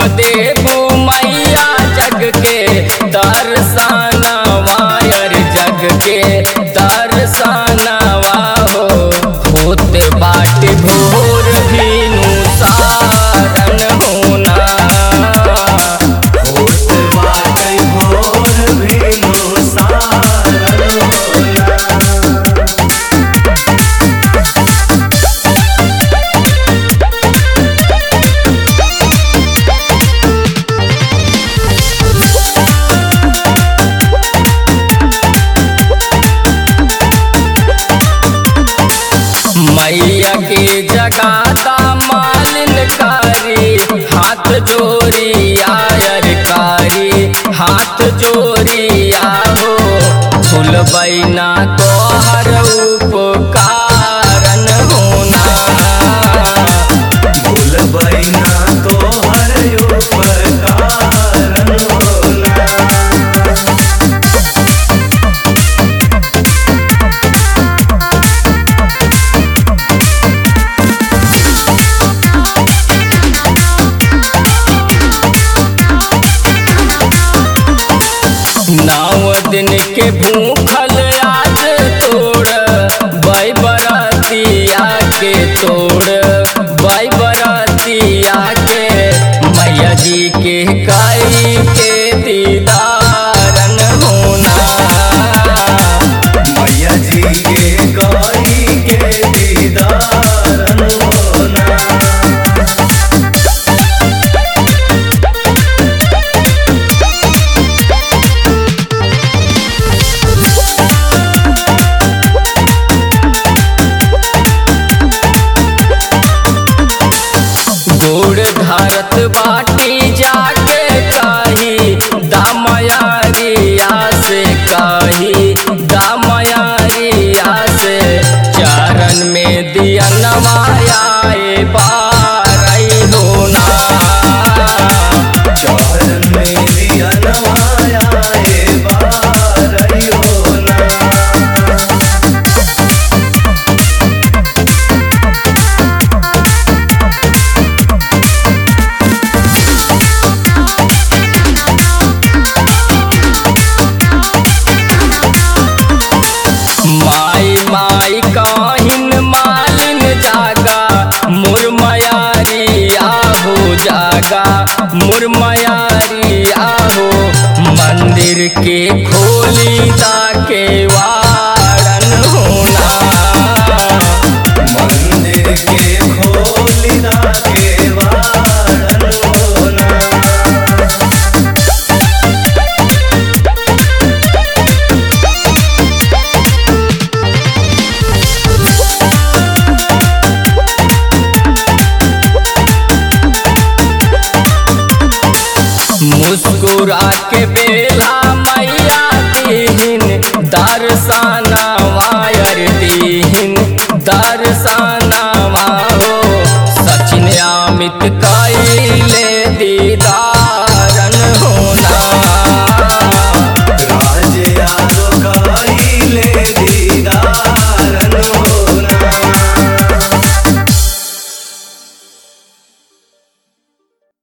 देबू मैया जग के दर्शनवा यार जग के दर्शनवा हो होत बाट भोर भीनु सारन होना होत बाटै भोर भेनु सारन होला मैया के जगाता मालिन कारी हाथ जोड़ी आयर कारी हाथ जोड़ी आहो फूल बैना तोहर उपकारन होना भूल बैना तोहर उपकारन होला नौ दिन के भूखल आज तोड़ बाई बरातिया के तोड़ बाई बरातिया के मैया जी के काई के दीदारन होना मैया जी के गौरी के दीदारन होला गोड़ धारत बाटी जाके कही दामयारिया से कही दामयारिया से चरण में दिया नवाया बारई होना चरण में दिया नवाया ए बारई होला माई माई काहिन मालिन जागा मुरमयारिया हो जागा मुरमयारिया हो मंदिर के खोली दा के वारन होना मंदिर के खोलिदा के वारन होला मुस्कुरा के बेल